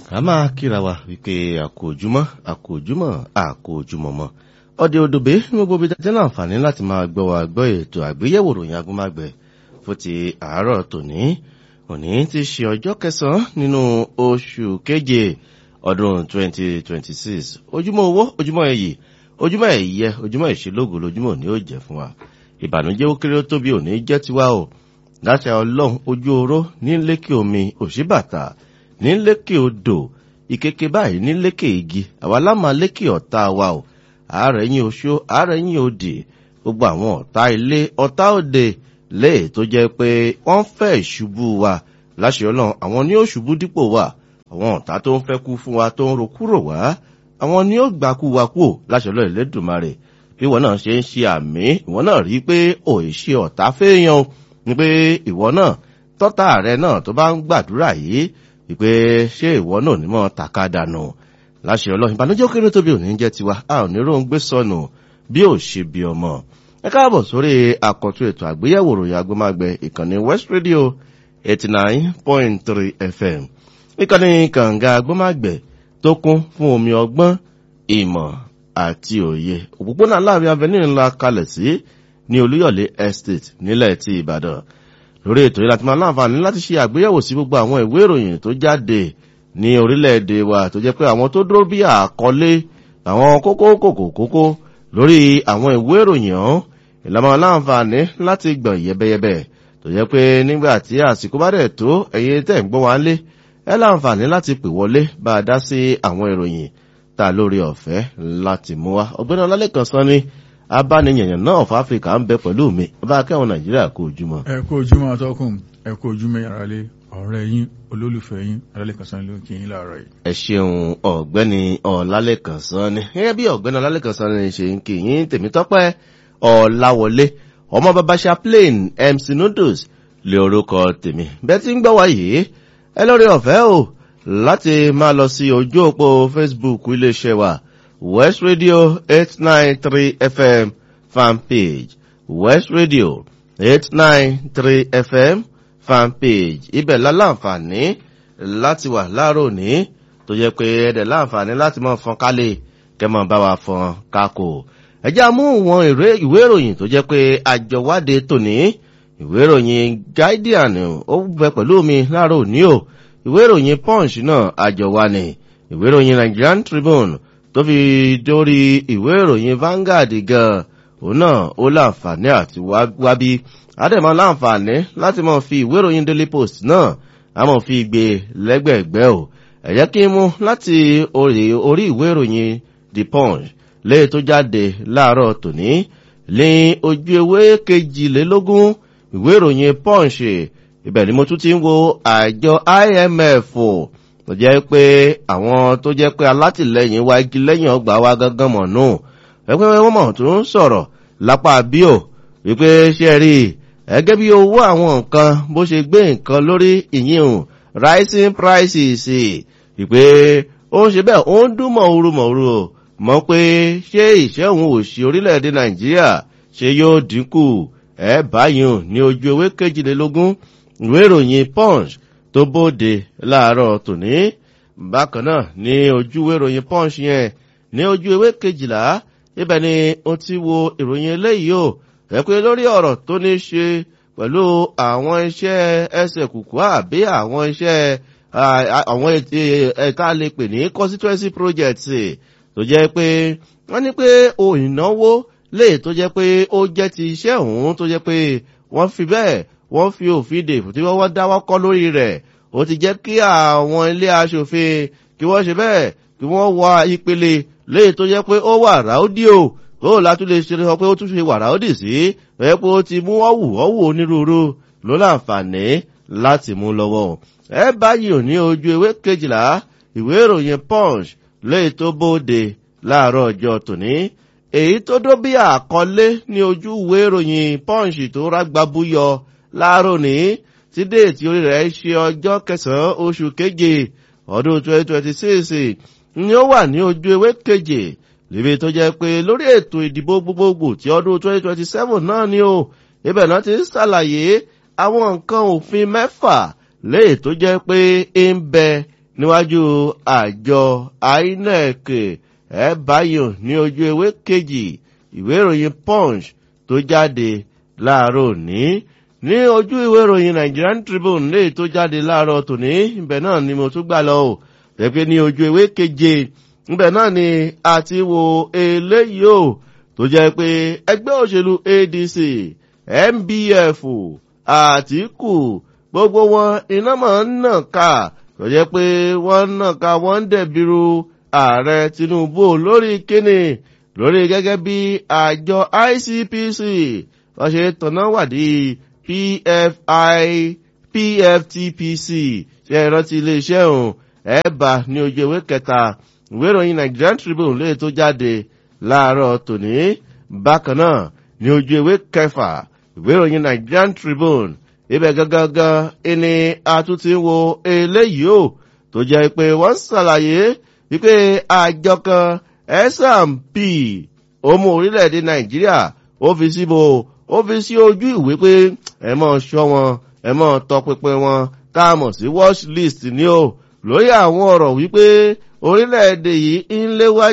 a máa kíra wa wípé àkójúmọ́ àkójúmọ́ àkójúmọ́ mọ́ ọdẹ odòbé ní gbogbo ibi jẹ́ láǹfààní láti máa gbọ́ wa gbọ́ ètò àgbéyẹ̀wò ròyìn agúnmágbẹ̀ fún ti àárọ̀ tòní òní ti ṣe ọjọ́ kẹsàn-án nínú oṣù keje ọdún 2026 ojúmọ́ owó ojúmọ́ ẹ̀yì ojúmọ́ ẹ̀yẹ ojúmọ́ ìṣelógo lójúmọ́ òní ó jẹ́ fún wa ìbànújẹ́ ó kéré ó tóbi òní jẹ́ tiwa o láṣà ọlọ́run ojú oró ní lékè omi òṣìbàtà ní lékè odò ìkeke báyìí ní lékè igi àwa lámà lékè ọ̀tá wa o ààrẹ yín oṣó ààrẹ yín òdì gbogbo àwọn ọ̀tá ilé ọ̀tá òde léè tó jẹ́ pé wọ́n fẹ́ ìṣubú wa láṣẹ ọlọ́run àwọn ní ó ṣubú dípò wa àwọn ọ̀tá tó ń fẹ́ kú fún wa tó ń ro kúrò wá àwọn ní ó gbàkú wa kú láṣẹ ọlọ́run Elédùmarè bí ìwọ náà ṣe ń ṣe àmì ìwọ náà rí i pé ò ì ṣe ọ̀tá fẹ́yàn ni pé ìwọ náà tọ́tà rẹ náà tó bá ń gbàdúrà yìí wípé ṣé ìwọ náà ní mọ́ tàka dànù láṣẹ ọlọ́run ìbànújẹ́ kéré tóbi òní jẹ́ tiwa a ò ní róun gbé sọnù bí ò ṣe bí ọmọ ẹ káàbọ̀ sórí àkọ́tún ètò àgbéyẹ̀wò ròyìn agbómágbẹ ìkànnì West Radio eighty nine point three FM ìkànnì kànga agbómágbẹ tó kún fún omi ọgbọ́n ìmọ̀ àti òye òpópónà láàrin avenue ńlá kalẹ̀ sí ní Olúyọ̀lé Estate nílẹ̀ ti Ìbàdàn lórí ètò yìí láti máa láǹfààní láti ṣe àgbéyẹ̀wò sí gbogbo àwọn ìwé ìròyìn tó jáde ní orílẹ̀-èdè wa tó jẹ́ pé àwọn tó dúró bí àkọlé àwọn kókó kòkó kókó lórí àwọn ìwé ìròyìn ọ̀hún ìlànà láǹfààní láti gbọ̀n yẹbẹyẹbẹ tó jẹ́ pé nígbà tí àsìkò bá dẹ̀ tó ẹ̀yin tẹ̀ ń gbọ́ wá lé ẹ láǹfààní láti pè wọlé bá a dá sí àwọn ìròyìn ta lórí ọ̀fẹ́ láti mú wa ọ̀gbẹ́ni ọlálẹ́kan sọ ni abániyẹ̀yàn náà of Africa ń bẹ pẹ̀lú mi bá akẹ́wọ̀n Nàìjíríà kó ojúmọ́. ẹ kú ojúmọ́ atọ́kùn ẹ kú ojúmọ́ yàrá lé ọ̀rẹ́ yín olólùfẹ́ yín ọlálẹ́kan sọ ló ń kí yín láàárọ̀ yìí. ẹ ṣeun ọ̀gbẹ́ni ọlálẹ́kan sọ ni gẹ́gẹ́ bí ọ̀gbẹ́ni ọlálẹ́kan sọ ni ṣe ń kí yín tèmítọ́pẹ́ ọ̀làwọlé ọmọ bàbá chaplain MC Noodles lé orúkọ tèmi bẹ́ẹ̀ tí ń gbọ́ wá yìí ẹ lórí ọ̀fẹ́ o láti máa lọ sí ojú òpó Facebook iléeṣẹ́ wa West Radio eight nine three FM fan page West Radio eight nine three FM fan page ibẹ̀ láláǹfààní láti wà láàárọ̀ òní tó jẹ́ pé ẹ̀dẹ̀ láǹfààní láti máa fọn kálẹ̀ kẹ́mọ̀ bá wa fọn kákò ẹjẹ́ amú wọn ìwé ìròyìn tó jẹ́ pé àjọwádé tòní ìwé ìròyìn Guardian ó bẹ pẹ̀lú mi láàárọ̀ òní o ìwé ìròyìn Punch náà àjọwá ni ìwé ìròyìn Nigerian Tribune tó fi dórí ìwé ìròyìn Vanguard gan òun náà ó láǹfààní àti wábí àdèmọ láǹfààní láti máa fi ìwé ìròyìn Daily Post náà a máa fi gbé lẹ́gbẹ̀ẹ́gbẹ́ o ẹ jẹ́ kí n mú láti orí ìwé ìròyìn The Punch léè tó jáde láàárọ̀ tòní ní ojú ewé kejìlélógún ìwé ìròyìn Punch ibẹ̀ ni mo tún ti ń wo àjọ IMF tó jẹ́ pé àwọn tó jẹ́ pé alátìlẹyìn wa igi lẹ́yìn ọgbà wa gángan mọ̀ nù ẹgbẹ́ wọn mọ̀ tó ń sọ̀rọ̀ lápá bíò wípé ṣe rí ẹgẹ́ bí owó àwọn nǹkan bó ṣe gbé nǹkan lórí ìyíhùn rising prices wípé ó ń ṣe bẹ́ẹ̀ ó ń dún mọ̀ọ́rù mọ̀ọ́rù mọ̀ pé ṣé ìṣẹ́hun òṣì orílẹ̀-èdè Nàìjíríà ṣe yóò dínkù ẹ̀ báyìí ní ojú ewé kejìlélógún ìwé ìròyìn Punch tó bóde láàárọ̀ tòní bákan náà ní ojú ìwé ìròyìn Punch yẹn ní ojú ewé kejìlá ibẹ̀ ni ó ti wo ìròyìn eléyìí o ẹ pé lórí ọ̀rọ̀ tó ní ṣe pẹ̀lú àwọn iṣẹ́ ẹsẹ̀ kùkú àbí àwọn iṣẹ́ àwọn ẹ̀ka lè pè ní constituency projects tó jẹ́ pé wọ́n ní pé o ìnáwó lè tó jẹ́ pé ó jẹ́ ti iṣẹ́ òun tó jẹ́ pé wọ́n fi bẹ́ẹ̀ wọ́n fi òfin dè tí wọ́n dáwọ́ kọ́ lórí rẹ̀ ó ti jẹ́ kí àwọn ilé aṣòfin kí wọ́n ṣe bẹ́ẹ̀ kí wọ́n wá ìpele léyìí tó jẹ́ pé ó wà ráódìó ó látún lè ṣe sọ pé ó tún ṣe wà ráódì sí ẹ pé ó ti mú ọ̀wù ọ̀wù onírúurú ló láǹfààní láti mú lọ́wọ́ ẹ báyìí ò ní ojú ewé kejìlá ìwé ìròyìn Punch léyìí tó bóde láàárọ̀ ọjọ́ tòní èyí tó dó bí àkọlé ní ojú ìwé ìròyìn Punch tó rágbábúyọ láàárọ̀ ní tí déètì orí rẹ̀ ṣe ọjọ́ kẹsàn-án oṣù keje ọdún 2026 ni ó wà ní ojú ewé keje níbi tó jẹ́ pé lórí ètò ìdìbò gbogbogbò tí ọdún 2027 náà ni ó ibẹ̀ náà ti ń ṣàlàyé àwọn nǹkan òfin mẹ́fà léè tó jẹ́ pé ń bẹ níwájú àjọ inec ẹ báyò ní ojú ewé kejì ìwé ìròyìn punch tó jáde láàárọ̀ òní ní ojú ìwé ìròyìn nigerian tribune lè tó jáde láàárọ̀ tòní ibẹ̀ náà ni mo tún gbà lọ o pẹ̀pẹ́ ní ojú ewé keje ibẹ̀ náà ni a ti wo eléyìí o tó jẹ́ pé ẹgbẹ́ òṣèlú adc mbf àtìkù gbogbo wọn iná máa ń nà ká tó jẹ́ pé wọ́n nà ká wọ́n ń dẹ̀bìrú ààrẹ tinubu lórí kíni lórí gẹ́gẹ́ bí àjọ icpc wọ́n ṣe tọ̀nà wádìí pfi pftpc ṣe ìrántí iléeṣẹ́ òun ẹ̀ẹ́bà ní ojú ewé kẹta ìwé ìròyìn nigerian tribune lè tó jáde láàárọ̀ tòní bákan náà ní ojú ewé kẹfà ìwé ìròyìn nigerian tribune ibẹ̀ gangan ẹni àtúntí wo eléyìí o tó jẹ́ pé wọ́n ṣàlàyé wípé àjọ kan S&P ọmọ orílẹ̀-èdè nàìjíríà ó fi síbo ó fi sí ojú ìwé pé ẹ mọ̀ ṣọ́ wọn ẹ mọ̀ tọpinpin wọn tá a mọ̀ sí watch list ni o lórí àwọn ọ̀rọ̀ wípé orílẹ̀-èdè yìí ń léwájú.